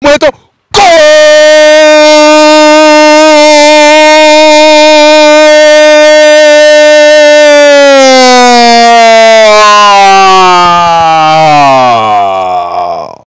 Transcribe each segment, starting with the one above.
뭐해도 골!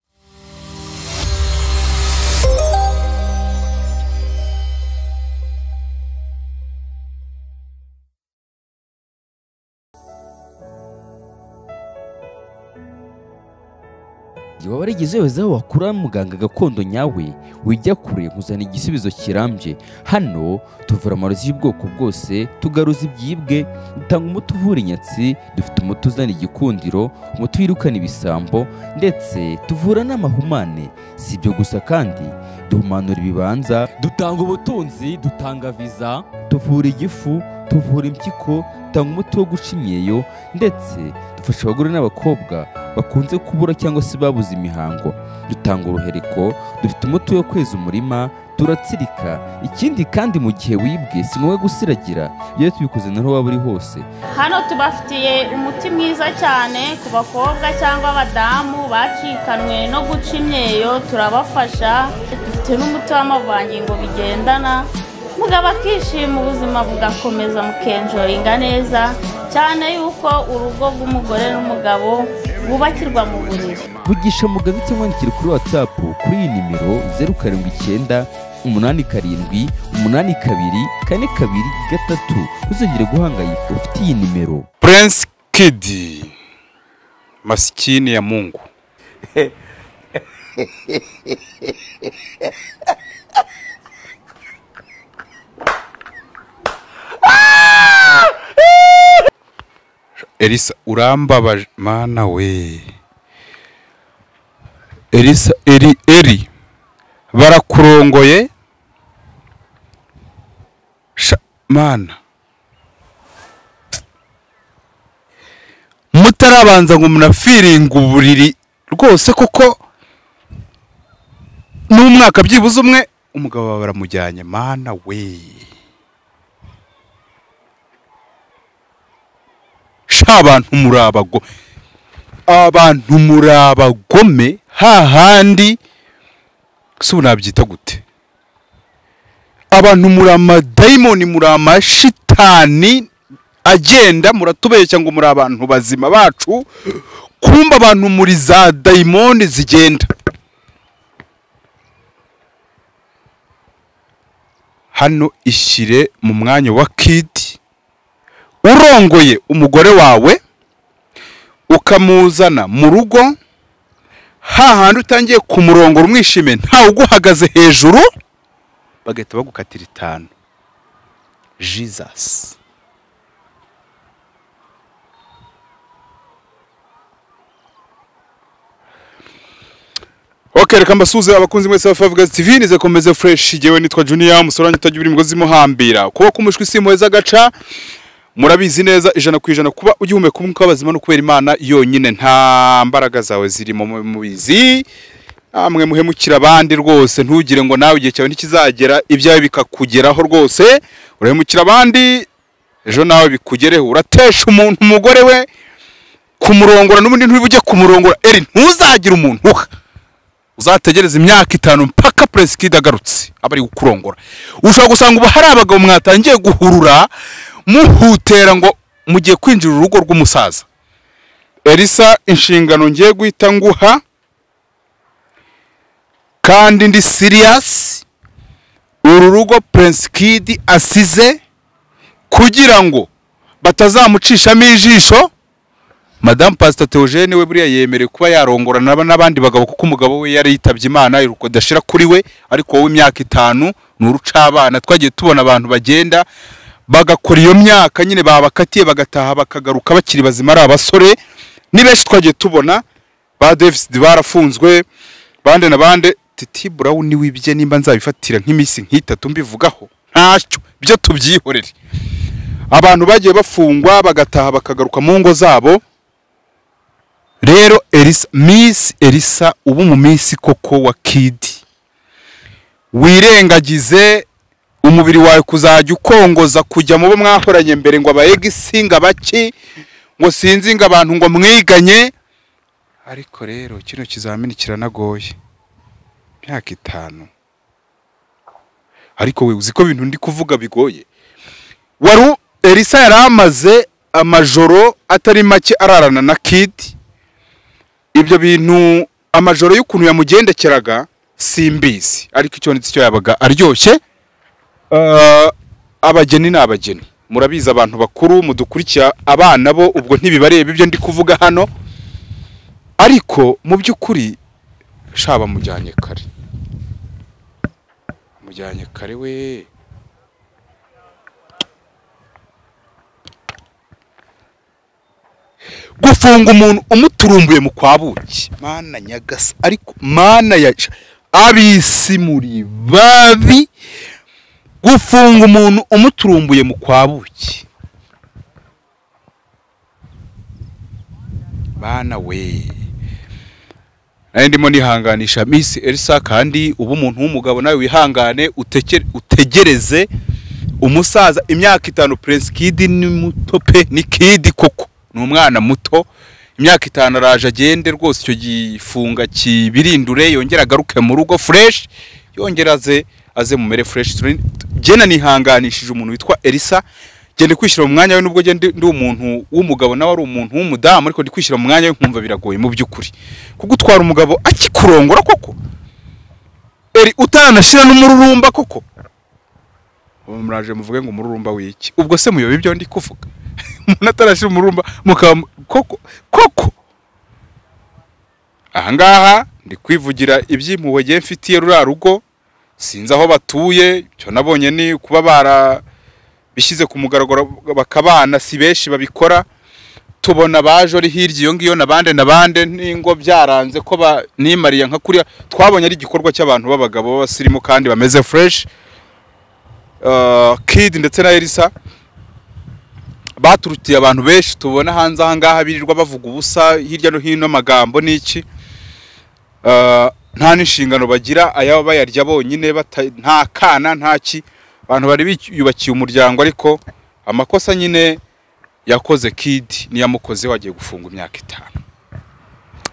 waba warigezeho wakura muganga gakondo nyawe wijya kure nkuzana igisubizo kirambye hano tuvura amarozi y'ubwoko bwose tugaruza ibyibwe dutanga umuti uvura inyatsi dufite umuti uzana igikundiro umuti wirukana ibisambo ndetse tuvura n'amahumane si ibyo gusa kandi duhumanura ibibanza dutanga ubutunzi dutanga viza tuvura igifu tuvura impyiko dutanga umuti wo guca imyeyo ndetse dufasha abagore n'abakobwa bakunze kubura cyangwa se babuze imihango dutanga uruhereko dufite umuti wo kweza umurima turatsirika ikindi kandi mu gihe wibwe si ngombwa gusiragira iyo tubikoze naho waba uri hose hano tubafitiye umuti mwiza cyane ku bakobwa cyangwa abadamu bacikanwe no guca imyeyo turabafasha dufite n'umuti w'amavangingo bigendana mugabo akishima ubuzima bugakomeza mukenjoringa neza cyane yuko urugo rw'umugore n'umugabo bubakirwa mu buriri vugisha muganga cyangwa wandikire kuri watsapu kuri iyi nimero zeru karindwi icyenda umunani karindwi umunani kabiri kane kabiri gatatu ntuzongere guhangayika ufite iyi nimero Prince Kid masikini ya Mungu Elisa urambabaje mana we Elisa eri eri barakurongoye Sha- mana mutarabanza ngo munafiringa uburiri rwose kuko n'umwaka byibuze umwe umugabo wawe baramujyanye mana we sha abantu muri abago abantu muri abagome hahandi si ubu nabyita gute abantu muri amadayimoni muri amashitani agenda muratubeshya ngo muri abantu bazima bacu kumba abantu muri za dayimoni zigenda hano ishyire mu mwanya wa kidi urongoye umugore wawe ukamuzana mu rugo hahandi utangiye kumurongora umwishime ntawe uguhagaze hejuru bagahita bagukatira itanu jesus ok reka mbasuhuze abakunzi mwese ba favugazi tv nize komeze fureshi yewe nitwa juniya musorange utagira imigozi imuhambira kuba k'umushwi si impuhwe z'agaca murabizi neza ijana ku ijana kuba ugihumeka umwuka w'abazima no kubera imana yonyine nta mbaraga zawe zirimo mu- mubizi amwe muhemukira abandi rwose ntugire ngo nawe igihe cyawe ntikizagera ibyawe bikakugeraho rwose urahemukira abandi ejo nawe bikugereho uratesha umuntu umugore we kumurongora n'ubundi ntujye kumurongora eri ntuzagire umuntu uha uzategereza imyaka itanu mpaka perezida agarutse aba ari kukurongora ushobora gusanga ubu hari abagabo mwatangiye guhurura muhutera ngo mugiye kwinjira urugo rw'umusaza elisa inshingano ngiye guhita nguha kandi ndi siriyasi uru rugo prince kid asize kugira ngo batazamucishamo ijisho madamu pasita teogene we buriya yemerewe kuba yarongorana n'aba- n'abandi bagabo kuko umugabo we yari yitabye imana iruko idashira kuri we ariko wowe imyaka itanu ni urucabana twagiye tubona abantu bagenda bagakora iyo myaka nyine babakatiye bagataha bakagaruka bakiri bazima ari abasore ni benshi twagiye tubona ba devisidi barafunzwe bande na bande titi burawuni wibye nimba nzabifatira nk'iminsi nk'itatu mbivugaho ntacyo byo tubyihorere abantu bagiye bafungwa bagataha bakagaruka mu ngo zabo rero elisa miss elisa ubu mu minsi koko wa kidi wirengagize umubiri wawe kuzajya ukongoza kujya mu bo mwahoranye mbere ngo abayegisi ngo abaki ngo sinzi ngo abantu ngo mwiganye ariko rero kino kizamini kiranagoye imyaka itanu ariko we uzi ko ibintu ndi kuvuga bigoye wari u- elisa yari amaze amajoro atari make ararana na kidi ibyo bintu amajoro y'ukuntu yamugendekeraga simbizi ariko icyo ndetse cyo yabaga aryoshye Ah, abageni ni abageni murabizi abantu bakuru mudukurikira abana bo ubwo ntibibareba ibyo ndi kuvuga hano ariko mu by'ukuri shaba mujyanye kare mujyanye kare we gufunga umuntu umuturumbuye mu kwa buki mana nyagasa ariko mana ya abisi muri babi gufunga umuntu umuturumbuye mu kwa buki bana we nari ndimo nihanganisha miss elisa kandi uba umuntu w'umugabo nawe wihangane utekere- utegereze umusaza imyaka itanu prince kid ni muto pe ni kid koko ni umwana muto imyaka itanu araje agende rwose icyo gifunga kibirindure yongera agaruke mu rugo fresh yongera aze aze mumere fresh Turi- jena nihanganishije umuntu witwa elisa genda kwishyira mu mwanya we nubwo genda ndi umuntu w'umugabo nawe ari umuntu w'umudamu ariko ndi kwishyira mu mwanya we nkumva biragoye mu by'ukuri kuko utwara umugabo akikurongora koko eri utanashyira n'umururumba koko ubu muraje muvuge ngo umururumba w'iki ubwo se muyoba ibyo ndi kuvuga umuntu atarashyira umururumba mukaba mu- koko koko ahangaha ndi kwivugira iby'impuhwe ngiye mfitiye ruriya rugo sinzi aho batuye icyo nabonye ni kuba barabishyize ku mugaragaro bakabana si benshi babikora tubona baje ari hirya iyo ngiyo nabande nabande n'ingo byaranze ko ba- nimariye nka kuriya twabonye ari igikorwa cy'abantu b'abagabo b'abasirimu kandi bameze fureshi kid ndetse na elisa baturutiye abantu benshi tubona hanze aha ngaha birirwa bavuga ubusa hirya no hino amagambo n'iki Ah, nta n'inshingano bagira ayaba bayarya bonyine bata- nta kana nta ki abantu bari biyubakiye umuryango ariko amakosa nyine yakoze kidi niyo amukoze wagiye gufunga imyaka itanu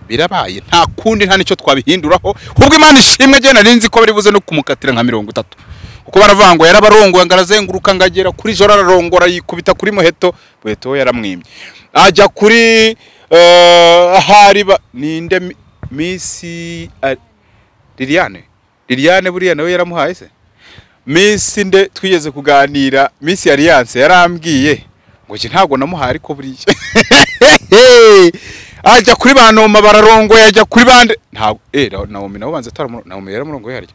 birabaye nta kundi nta n'icyo twabihinduraho ahubwo imana ishimwe agenda nzi ko bari buze no kumukatira nka mirongo itatu kuko baravuga ngo yarabarongoye ngo arazenguruka ngo agera kuri joro ararongora yikubita kuri muheto muheto we yaramwimye ajya kuri eh, ahari ba- ninde mi- misi ah, liliane liliane buriya nawe yaramuhaye se misi nde twigeze kuganira misi alliance yarambwiye ngo njye ntabwo namuhaye ariko buriya Hey! ajya kuri ba noma bararongoye ajya kuri bande ntabwo eh nawomi nawe banza ataramurongo nawomi yaramurongoye harya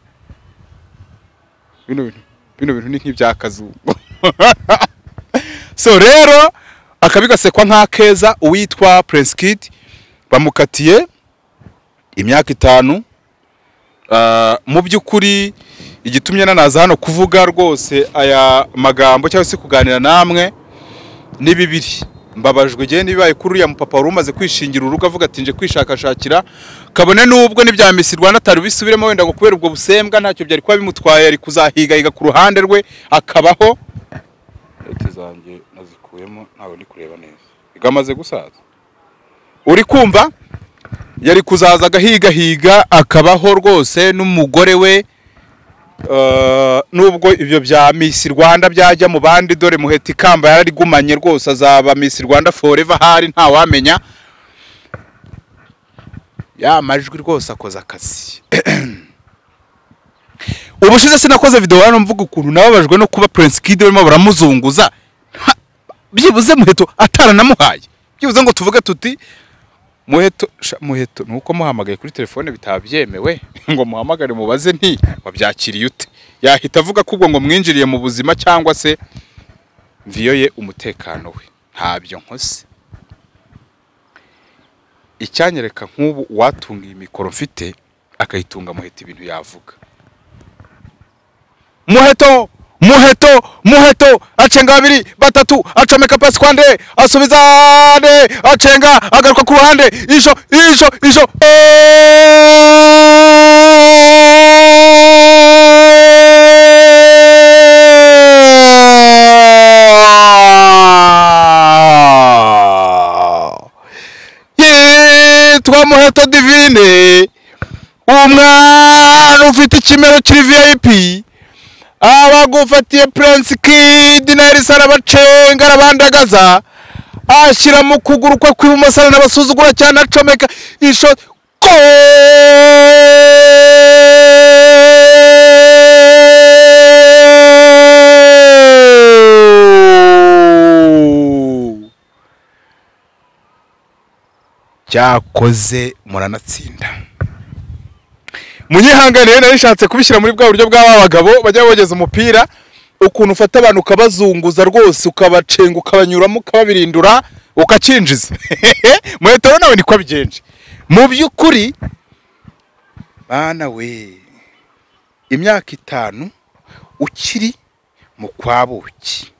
bino bintu bino bintu ni nk'ibyakazungu so rero akabi gasekwa nk'akeza uwitwa prince kid bamukatiye imyaka itanu Ah, mu by'ukuri igitumye nanaza hano kuvuga rwose aya magambo cyangwa se kuganira namwe ni bibiri mbabajwe igihe n'ibibaye kuri uriya mupapa wari umaze kwishingira urugo avuga ati nje kwishakashakira kabone n'ubwo n'ibya misi rwanda atari bisubiremo wenda ngo kubera ubwo busembwa ntacyo byari kuba bimutwaye ari kuzahigahiga ku ruhande rwe akabaho leta zanjye nazikuyemo ntabwo ndi kureba neza igamaze gusaza uri kumva yari kuzaza agahigahiga akabaho rwose n'umugore we eh, nubwo ibyo bya Miss Rwanda byajya mu bandi dore muheta ikamba yararigumanye rwose azaba Miss Rwanda forever hari ntawamenya ya majwi rwose akoze akazi ubushize sinakoze video hano mvuga ukuntu nababajwe no kuba Prince Kid barimo baramuzunguza Ha, byibuze muheto ataranamuhaye byibuze ngo tuvuge tuti muheto sha- muheto ni uko muhamagaye kuri telefone bitaba byemewe ngo muhamagare mubaze nti wabyakiriye ute yahita avuga ko ubwo ngo mwinjiriye mu buzima cyangwa se mviyoye umutekano we ntabyo nkoze icyanyereka nk'ubu uwatunga iyi mikoro mfite akayitunga muheta ibintu yavuga muheto muheto muheto acenga babiri batatu acomeka pasi kwa nde asubiza nde acenga agaruka ku ruhande ijo ijo ijo yitwa muheto divine umwana ufite ikimero kiri vip abagufatiye purensi kidi na elisa arabacenga arabandagaza ashyira mu kuguru kwe kw'ibumoso aranabasuzugura cyane acomeka isho Goal! cyakoze muranatsinda munyihanganiye nari nshatse kubishyira muri bwa buryo bw'aba bagabo bajya bogeza umupira ukuntu ufata abantu ukabazunguza rwose ukabacenga ukabanyuramo ukababirindura ukakinjiza muretero nawe niko abigenje mu by'ukuri bana we imyaka itanu ukiri mu kwabuki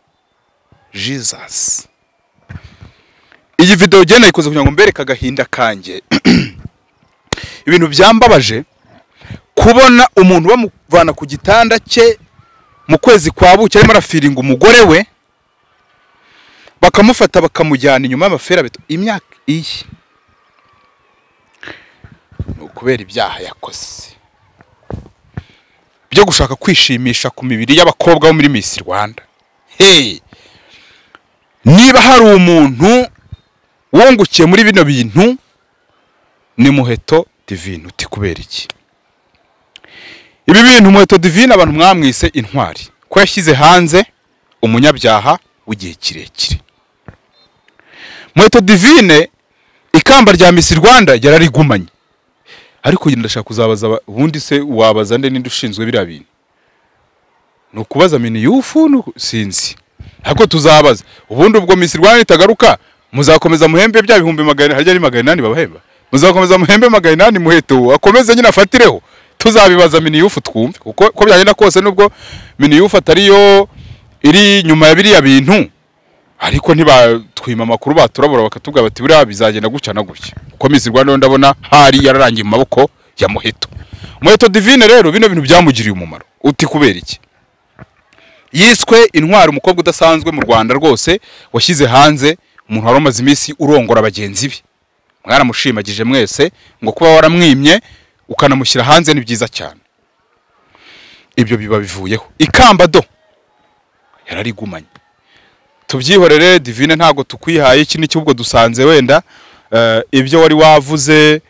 jizasi iyi videwo ugenda yikoze kugira ngo mbereke agahinda kanjye ibintu byambabaje kubona umuntu bamuvana ku gitanda cye mu kwezi kwa buki arimo arafiringa umugore we bakamufata bakamujyana inyuma y'amaferabeto imyaka iyi ni ukubera ibyaha yakoze byo gushaka kwishimisha ku mibiri y'abakobwa bo muri Miss Rwanda hey niba hari umuntu wungukiye muri bino bintu ni muheto divine uti kubera iki ibi bintu muheto divine abantu mwamwise intwari ko yashyize hanze umunyabyaha w'igihe kirekire muheto divine ikamba rya misi rwanda yararigumanye ariko uyu ndashaka kuzabaza aba- ubundi se wabaza nde ninde ushinzwe biriya bintu ni ukubaza miniyufu ni uku- sinzi ntabwo tuzabaza ubundi ubwo misi rwanda nitagaruka muzakomeza muhembe bya bihumbi magana harya ari magana inani babahemba muzakomeza muhembe magana inani muheto akomeze nyine afatireho tuzabibaza miniyufu twumve kuko uko byagenda kose nubwo miniyufu atariyo iri nyuma ya biriya bintu ariko ntibatwima amakuru baturabura bakatubwira bati buriya bizagenda gutya na gutya kuko misi rwanda yo ndabona hari yararangiye mu maboko ya muheto muheto divine rero bino bintu byamugiriye umumaro uti kubera iki yiswe intwari umukobwa udasanzwe mu rwanda rwose washyize hanze umuntu wari umaze iminsi urongora bagenzi be mwaramushimagije mwese ngo kuba waramwimye ukanamushyira hanze ni byiza cyane ibyo biba bivuyeho ikamba do yararigumanye tubyihorere divine ntabwo tukwihaye iki niki ubwo dusanze wenda eh, ibyo wari wavuze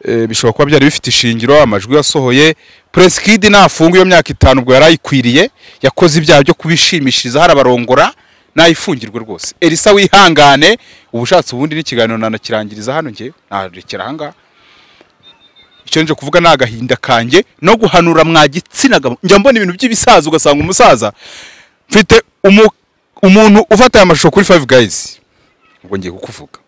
eh, bishobora kuba byari bifite ishingiro amajwi yasohoye presikidi nafunga iyo myaka itanu ubwo yari ayikwiriye yakoze ibyaha byo kubishimishiriza hari abarongora nayifungirwe rwose elisa wihangane uba ushatse ubundi n'ikiganiro nanakirangiriza hano ngewe narekera ahangaha icyo nje kuvuga ni agahinda kanjye no guhanura mwa gitsina gabo njya mbona ibintu by'ibisaza ugasanga umusaza mfite umu- umuntu ufata aya mashusho kuri five guys ubwo ngiye kukuvuga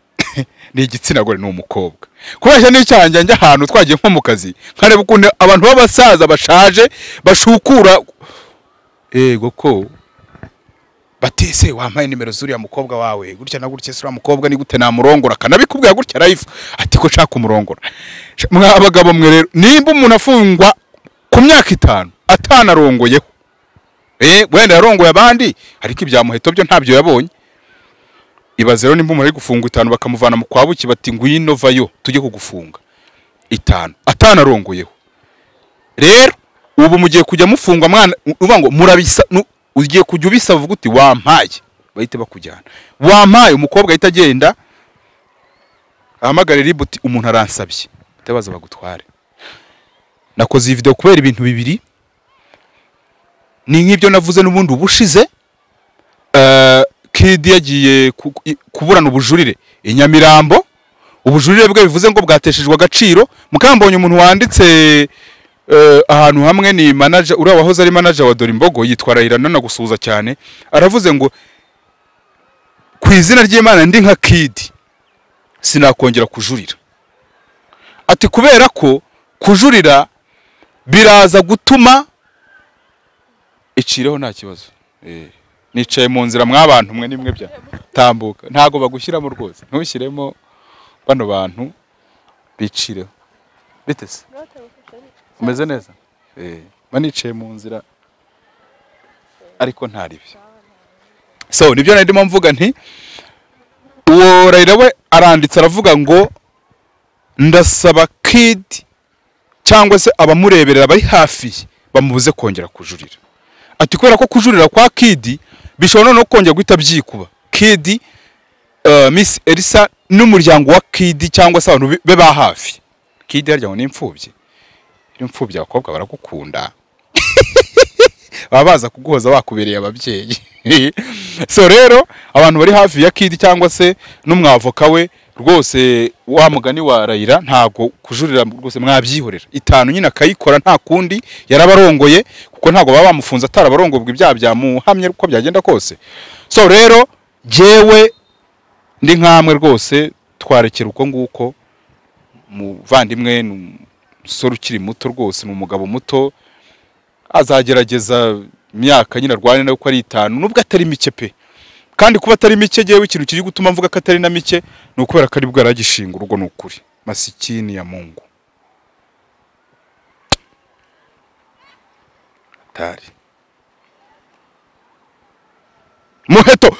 ni igitsina gore ni umukobwa kubeshya n'icyaha njya njya ahantu twagiye nko mu kazi nkareba ukuntu abantu b'abasaza bashaje bashukura yego ko batese wampaye nimero z'uriya mukobwa wawe gutya na gutya se uriya mukobwa ni gute namurongora akanabikubwira gutya live ati ko nshaka umurongora mwa bagabo mwe rero nimba umuntu afungwa ku myaka itanu atanarongoyeho eh wenda yarongoye abandi ariko ibya muheto byo ntabyo yabonye ibaze rero nimba umuntu ari gufungwa itanu bakamuvana mu kwabuki bati ngwino vayo tujye kugufunga itanu atanarongoyeho rero ubu mugiye kujya mufungwa mwana uvuga ngo murabisa nu- ugiye kujya ubisaba uvuga uti wampaye bahite bakujyana wampaye umukobwa ahita agenda ahamagare ribu uti umuntu aransabye utabaza bagutware nakoze iyi video kubera ibintu bibiri ni nk'ibyo navuze n'ubundi ubushize Eh, kidi yagiye ku- i- kuburana ubujurire i nyamirambo ubujurire bwe bivuze ngo bwateshejwe agaciro mukambonye umuntu wanditse eh, ahantu hamwe ni manager uriya wahoze ari manager wa dore imbogo yitwa Raila gusuhuza cyane aravuze ngo ku izina ry'imana ndi nka kidi sinakongera kujurira ati kubera ko kujurira biraza gutuma icireho nta kibazo Eh, nicaye mu nzira mw'abantu mwe nimwe bya tambuka ntago bagushyiramo rwose ntushyiremo bano bantu bicireho bite se umeze neza Eh, mba nicaye mu nzira ariko ntaribyo so nibyo nari ndimo mvuga nti uwo rayira we aranditse aravuga ngo ndasaba kidi cyangwa se abamureberera bari hafi ye bamubuze kongera kujurira ati kubera ko kujurira kwa kidi bishobora noneho kongera guhita byikuba kidi eh, miss elisa n'umuryango wa kidi cyangwa se abantu be- be ba hafi kidi harya ngo ni imfubyi iyo imfubyi abakobwa baragukunda baba baza kuguhoza bakubereye ababyeyi so rero abantu bari hafi ya kidi cyangwa se n'umwavoka we rwose wa mugani wa rayira ntabwo kujurira rwose mwabyihorera itanu nyine akayikora nta kundi yarabarongoye kuko ntabwo baba bamufunze atarabarongobwa ibyaha byamuhamye uko byagenda kose so rero jyewe ndi nkamwe rwose twarekera uko nguko muvandimwe ni umusore ukiri muto rwose ni umugabo muto azagerageza imyaka nyine arwane nayo uko ari itanu nubwo atari mike pe kandi kuba atari mike yewe ikintu kiri gutuma mvuga ko atari na mike ni ukubera ko ari bwo yaragishinga urugo ni ukuri masikini ya mungu atari muheto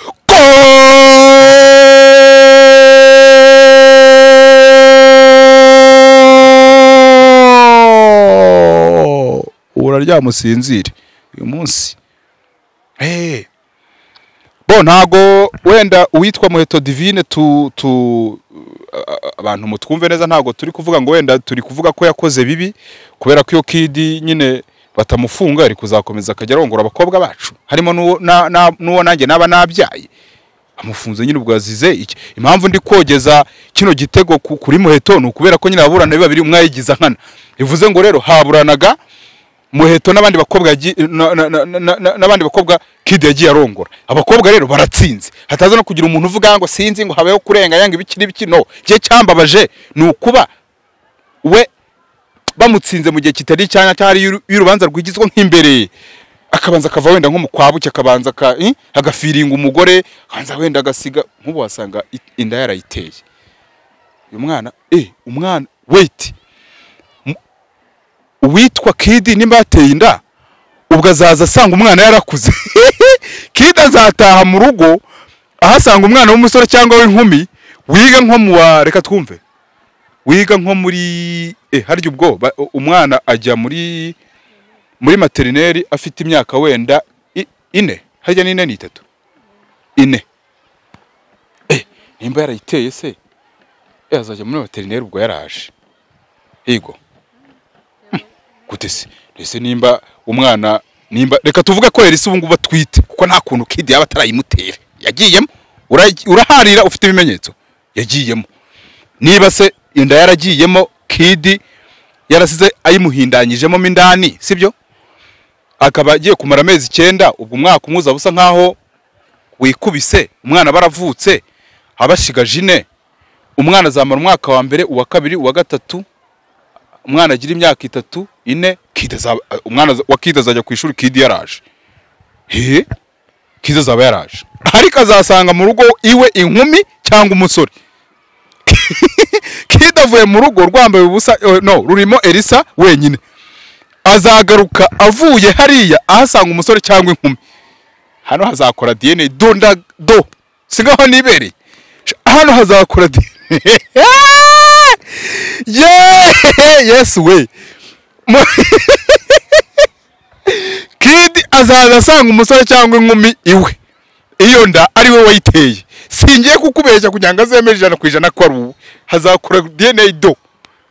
Goal! uraryama usinzire uyu munsi Eh. bo ntago wenda uwitwa muheto divine tu tu a- a- abantu mutwumve neza ntabwo turi kuvuga ngo wenda turi kuvuga ko yakoze bibi kubera ko iyo kidi nyine batamufunga ari kuzakomeza akajya arongora abakobwa bacu harimo n'uwo na- na- n'uwo nanjye naba nabyaye amufunze nyine ubwo yazize iki impamvu ndi kogeza kino gitego ku- kuri muheto ni ukubera ko nyine aburana babiri umwe yayigiza nkana bivuze ngo rero haburanaga muheto n'abandi bakobwa yagi- na- na- na- na- na- n'abandi bakobwa kid yagiye arongora abakobwa rero baratsinze hataza no kugira umuntu uvuga ngo sinzi ngo habeho kurenga yanga ibiki n'ibiki no cye cyambabaje ni ukuba we bamutsinze mu gihe kitari icyanya cyari y'uru- y'urubanza rwigizwa nk'imbere akabanza akava wenda nko mu kwabuki akabanza aka- eh, agafiringa umugore akabanza wenda agasiga nk'ubu wasanga i- inda yarayiteye uyu mwana eh umwana wait uwitwa kidi nimba yateye inda ubwo azaza asanga umwana yarakuze kidi azataha mu rugo ahasanga umwana w'umusore cyangwa w'inkumi wiga nko mu wa reka twumve wiga nko muri eh harya ubwo ba- umwana ajya muri muri materineri afite imyaka wenda i- ine harya n'ine ni itatu ine eh nimba yarayiteye se eh azajya muri materineri ubwo yaraje higo gute se ese nimba umwana nimba reka tuvuge ko yarisi ubu ngubu atwite kuko nta kuntu kidi yaba atarayimutera yagiyemo Ura- uraharira ufite ibimenyetso yagiyemo niba se inda yaragiyemo kidi yarasize ayimuhindanyijemo mo indani sibyo akaba agiye kumara amezi icyenda ubwo umwaka umwe uzaba usa nkaho wikubise umwana baravutse abashigaje ine umwana azamara umwaka wa mbere uwa kabiri uwa gatatu umwana agira imyaka itatu ine kidi azaba umwana wa kidi azajya ku ishuri kidi yaraje he kidi azaba yaraje ariko azasanga mu rugo iwe inkumi cyangwa umusore kidi avuye mu rugo rwambaye ubusa eh, no rurimo elisa wenyine azagaruka avuye hariya ahasanga umusore cyangwa inkumi hano hazakora dna do nda do si ngaho nibereye hano hazakora dna Ye- yes we Mu- kid azaza asanga umusore cyangwa inkumi iwe iyo nda ari we wayiteye singiye kukubeshya kugira ngo azemere ijana ku ijana ko ari uwe hazakora dna do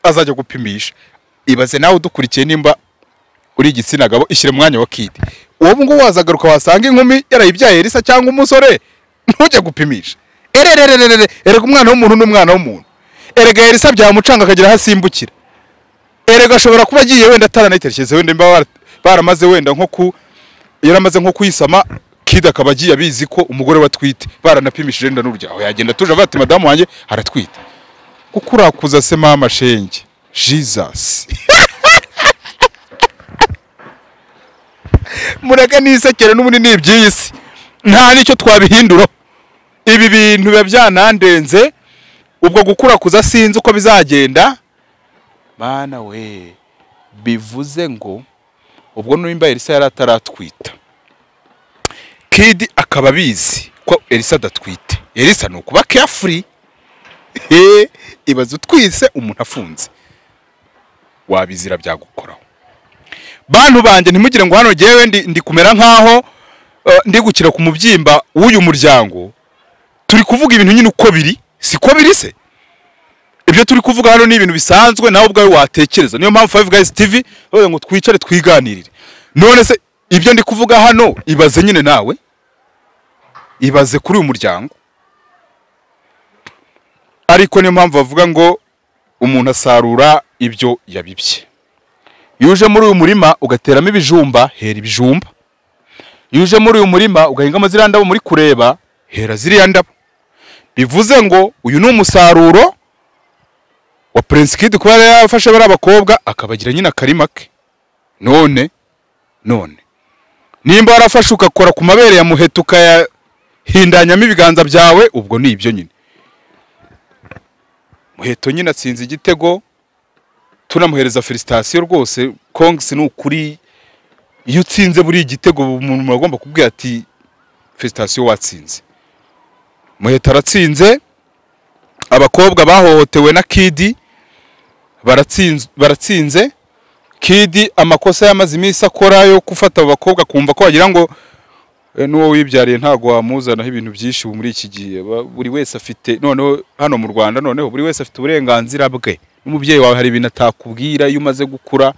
azajya gupimisha ibaze nawe udukurikiye nimba uri igitsina gabo ishyire mu mwanya wa kid uwo nguwo wazagaruka wasanga inkumi yarayibyaye elisa cyangwa umusore ntujye gupimisha ererererere erega umwana w'umuntu n'umwana w'umuntu erega elisa byamucanga akagira aho asimbukira erega ashobora kuba agiye wenda ataranayitekereza wenda niba bara- baramaze wenda nko ku yaramaze nko kuyisama kid akaba agiye abizi ko umugore we atwite baranapimishije inda n'uryaho yagenda atuje avuga ati madamu wanjye aratwite kuko urakuza se mama shenge jesus mureke nisekere n'ubundi ni iby'iyi si nta n'icyo twabihinduraho ibi bintu biba byanandenze ubwo gukura kuza sinzi uko bizagenda mana we bivuze ngo ubwo nimba elisa yari ataratwita kidi akaba abizi ko elisa adatwite elisa ni ukuba carefree he ibaze utwise umuntu afunze wabizira byagukoraho bantu banjye ntimugire ngo hano ngewe ndi ndi kumera nk'aho eh, ndi gukira ku mubyimba w'uyu muryango turi kuvuga ibintu nyine uko biri siko biri se ibyo turi kuvuga hano ni ibintu bisanzwe nawe ubwawe watekereza niyo mpamvu Five Guys TV bavuga ngo twicare twiganirire none se ibyo ndi kuvuga hano ibaze nyine nawe ibaze kuri uyu muryango ariko niyo mpamvu bavuga ngo umuntu asarura ibyo yabibye iyo uje muri uyu murima ugateramo ibijumba hera ibijumba iyo uje muri uyu murima ugahingamo ziriya ndabo muri kureba hera ziriya ndabo bivuze ngo uyu ni umusaruro wa Prince Kid kuba yari yarafashe bariya bakobwa akabagira nyine akarima ke none none nimba warafashe ugakora ku mabere ya muheto ukayahindanyamo ibiganza byawe ubwo ni ibyo nyine muheto nyine atsinze igitego tunamuhereza felicitasiyo rwose kongisi ni ukuri iyo utsinze buriya igitego umuntu agomba kubwira ati felicitasiyo watsinze muheto aratsinze abakobwa bahohotewe na kidi baratsinz- baratsinze kidi amakosa yamaze iminsi akora yo gufata abo bakobwa akumva ko wagira ngo "Eh, n'uwo wibyariye ntabwo wamuzanaho ibintu byinshi ubu muri iki gihe Ba- buri wese afite noneho hano mu rwanda noneho buri wese afite uburenganzira bwe n'umubyeyi wawe hari ibintu atakubwira iyo umaze gukura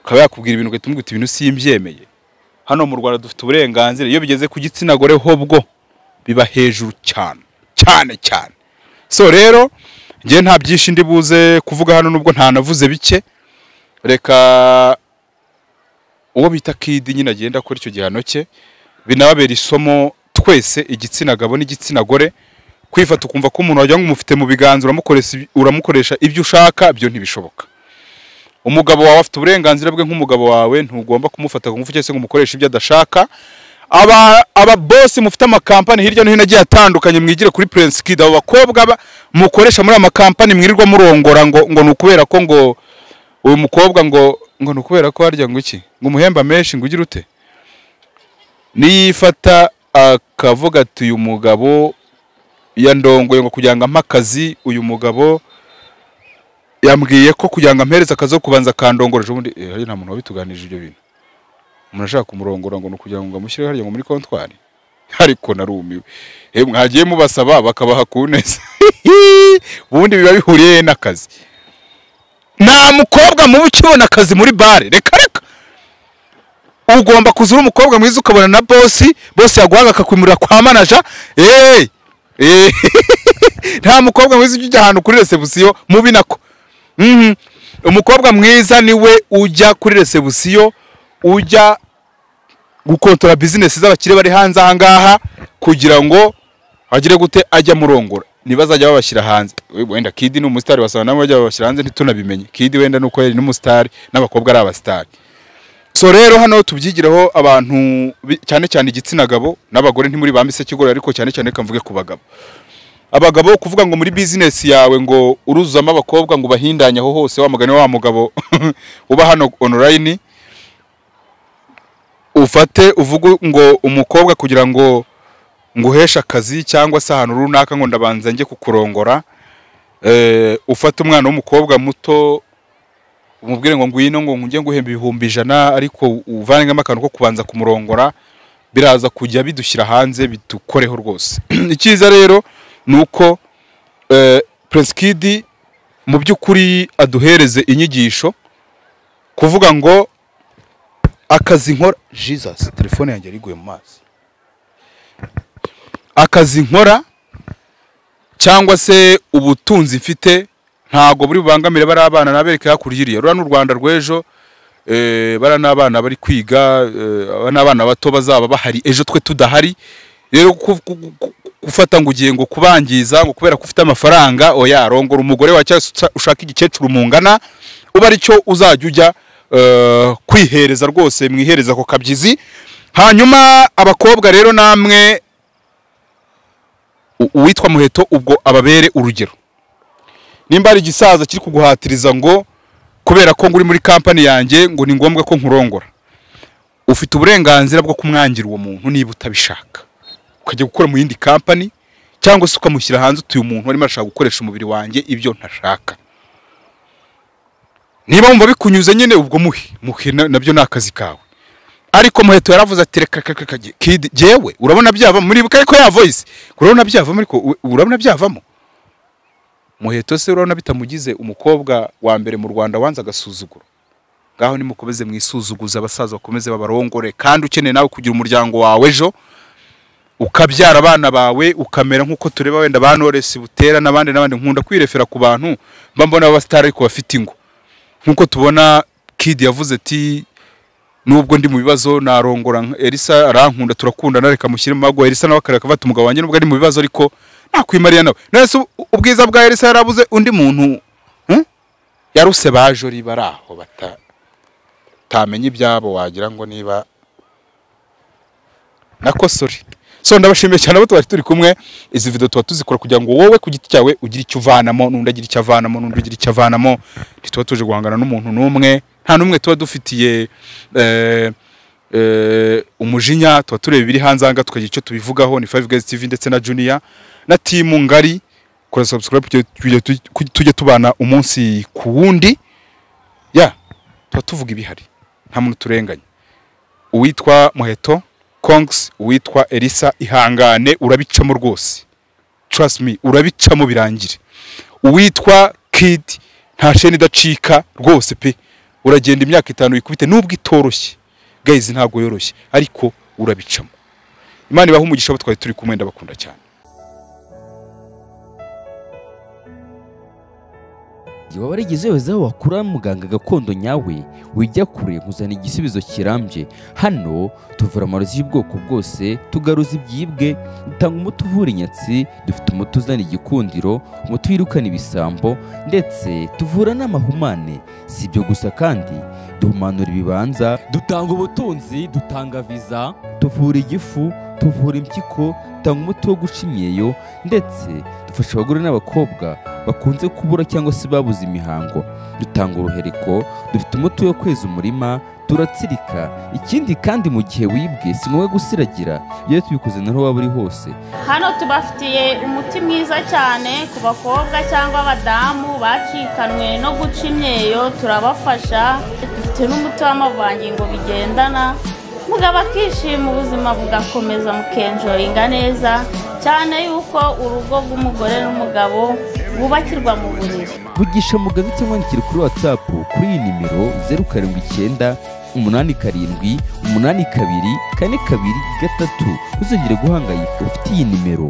akaba yakubwira ibintu ugahita umubwira uti ibintu simbyemeye hano mu rwanda dufite uburenganzira iyo bigeze ku gitsina gore ho bwo biba hejuru cyane cyane cyane so rero njye nta byinshi ndi buze kuvuga hano nubwo ntanavuze bike reka uwo bita kidi nyine agenda akora icyo gihano cye binababera isomo twese igitsina gabo n'igitsina gore kwifata ukumva ko umuntu wagira ngo umufite mu biganza uramukoresha ibi- uramukoresha ibyo ushaka byo ntibishoboka umugabo wawe afite uburenganzira bwe nk'umugabo wawe ntugomba kumufata ku ngufu cyangwa se ngo umukoreshe ibyo adashaka aba aba bosi mufite amakampani hirya no hino agiye atandukanye mwigire kuri Prince Kid abo bakobwa ba- mukoresha muri amakampani mwirirwa murongora ngo ngo ni ukubera ko ngo uyu mukobwa ngo ngo ni ukubera ko harya ngo iki ngo umuhemba menshi ngo ugire ute niyifata akavuga ati uyu mugabo yandongoye ngo kugira ngo ampe akazi uyu mugabo yambwiye ko kugira ngo ampereze akazi ko kubanza akandongoreje ubundi eh, hariya nta muntu wabituganirije ibyo bintu umuntu ashaka kumurongora ngo ni ukugira ngo amushyire harya ngo muri kontwari ariko narumiwe eh mwagiye mubasaba bakabaha ku neza ubundi biba bihuriye n'akazi nta mukobwa mubi ukibona akazi muri bare reka reka ugomba kuza uri umukobwa mwiza ukabona na bosi bosi yaguhaga akakwimurira kwa manaja eee eee nta mukobwa mwiza ujya ujya ahantu kuri resebusiyo mubi nako Mhm. umukobwa mwiza niwe ujya kuri resebusiyo ujya gukontora bizinesi z'abakire bari hanze aha ngaha kugira ngo agire gute ajya murongora ntibazajya babashyira hanze We- wenda kidi ni umusitari wasanga nabo bajya babashyira hanze ntitunabimenye kidi wenda ni uko yari n'umusitari n'abakobwa ari abasitari so rero hano tubyigireho abantu bi- cyane cyane igitsina gabo n'abagore ntimuri bambise kigore ariko cyane cyane reka mvuge ku bagabo abagabo kuvuga ngo muri bizinesi yawe ngo uruzuzamo abakobwa ngo ubahindanye aho hose wa mugani wa mugabo uba hano online ufate uvuge ngo umukobwa kugira ngo nguheshe akazi cyangwa se ahantu runaka ngo ndabanza njye kukurongora eh, ufate umwana w'umukobwa muto umubwire ngo ngwino ngo njye nguhemba ibihumbi ijana ariko uvanemo akantu ko kubanza kumurongora biraza kujya bidushyira hanze bidukoreho rwose icyiza rero ni uko eh, Prince Kid mu by'ukuri aduhereze inyigisho kuvuga ngo akazi nkora jesus telefone yanjye yariguye mu mazi akazi nkora cyangwa se ubutunzi mfite ntabwo buri bubangamire bari abana nabereka hakurya iriya rura n'u rwanda rw'ejo eh, bariya ni abana bari kwiga eh, aba ni abana bato bazaba bahari ejo twe tudahari rero ku- ku- ku- gufata ngo ugiye ngo kubangiza ngo kubera ko ufite amafaranga oya rongora umugore wa cyangwa se usa- ushaka igikecuru mungana uba aricyo uzajya ujya eh, kwihereza rwose mwihereza ako kabyizi hanyuma abakobwa rero namwe u- uwitwa muheto ubwo ababere urugero nimba hari igisaza kiri kuguhatiriza ngo kubera ko ngo uri muri kampani yanjye ngo ni ngombwa ko nkurongora ufite uburenganzira bwo kumwangira uwo muntu niba utabishaka ukajya gukora mu yindi kampani cyangwa se ukamushyira hanze utuye umuntu arimo arashaka gukoresha umubiri wanjye ibyo ntashaka niba wumva bikunyuze nyine ubwo muhe muhe na- nabyo ni akazi kawe ariko muheto yaravuze ati reka reka reka kidi jyewe urabona byavamo muribuka ariko ya voice urabona byavamo ariko u- urabona byavamo muheto se urabona bitamugize umukobwa wa mbere mu rwanda wanze agasuzuguro ngaho nimukomeze mwisuzuguze abasaza bakomeze babarongore kandi ukeneye nawe kugira umuryango wawe ejo ukabyara abana bawe ukamera nk'uko tureba wenda ba noresi butera n'abandi n'abandi nkunda kwirefera ku bantu mba mbona abasitari ariko bafite ingo nk'uko tubona kidi yavuze ati nubwo ndi mu bibazo narongora nka- elisa arankunda turakundana reka mushyire mu mago elisa nawe akareka bata umugabo wanjye nubwo ari mu bibazo ariko nakwimariya nawe none se u- ubwiza bwa elisa yarabuze undi muntu hmm? yaruse baje uri bari aho bata utamenya ibyabo wagira ngo niba nakosore so ndabashimiye cyane abo twari turi kumwe izi video tuba tuzikora kugira ngo wowe ku giti cyawe ugire icyo uvanamo n'undi agira icyo avanamo n'undi ugira icyo avanamo ntituba tuje guhangana n'umuntu n'umwe nta n'umwe tuba dufitiye eh, eh, umujinya tuba tureba ibiri hanze aha ngaha tukagira icyo tubivugaho ni five guys tv ndetse na junior na timu ngari kora subscribe kugira tujye- tujye- tujye tubana umunsi ku wundi ya tuba tuvuga ibihari nta muntu turenganya uwitwa muheto kongs uwitwa elisa ihangane urabicamo rwose trust me urabicamo birangire uwitwa kid nta sheni idacika rwose pe uragenda imyaka itanu ikubite nubwo itoroshye gayizi ntabwo yoroshye ariko urabicamo imana ibaha umugisha abo twari turi kumwe ndabakunda cyane igihe waba warigize wese aho wakura muganga gakondo nyawe wijya kure nkuzana igisubizo kirambye hano tuvura amarozi y'ubwoko bwose tugaruza ibyibwe dutanga umuti uvura inyatsi dufite umuti uzana igikundiro umuti wirukana ibisambo ndetse tuvura n'amahumane si ibyo gusa kandi duhumanura ibibanza dutanga ubutunzi dutanga viza tuvura igifu tuvura impyiko dutanga umuti wo guca imyeyo ndetse dufasha abagore n'abakobwa bakunze kubura cyangwa se babuze imihango dutanga uruhereko dufite umuti wo kweza umurima turatsirika ikindi kandi mu gihe wibwe si ngombwa gusiragira iyo tubikoze naho waba uri hose hano tubafitiye umuti mwiza cyane ku bakobwa cyangwa abadamu bacikanwe no guca imyeyo turabafasha dufite n'umuti w'amavangingo bigendana mugabo akishima ubuzima bugakomeza mukenjoyinga neza cyane yuko urugo rw'umugore n'umugabo bubakirwa mu buriri vugisha muganga cyangwa wandikire kuri watsapu kuri iyi nimero zeru karindwi icyenda umunani karindwi umunani kabiri kane kabiri gatatu ntuzongere guhangayika ufite iyi nimero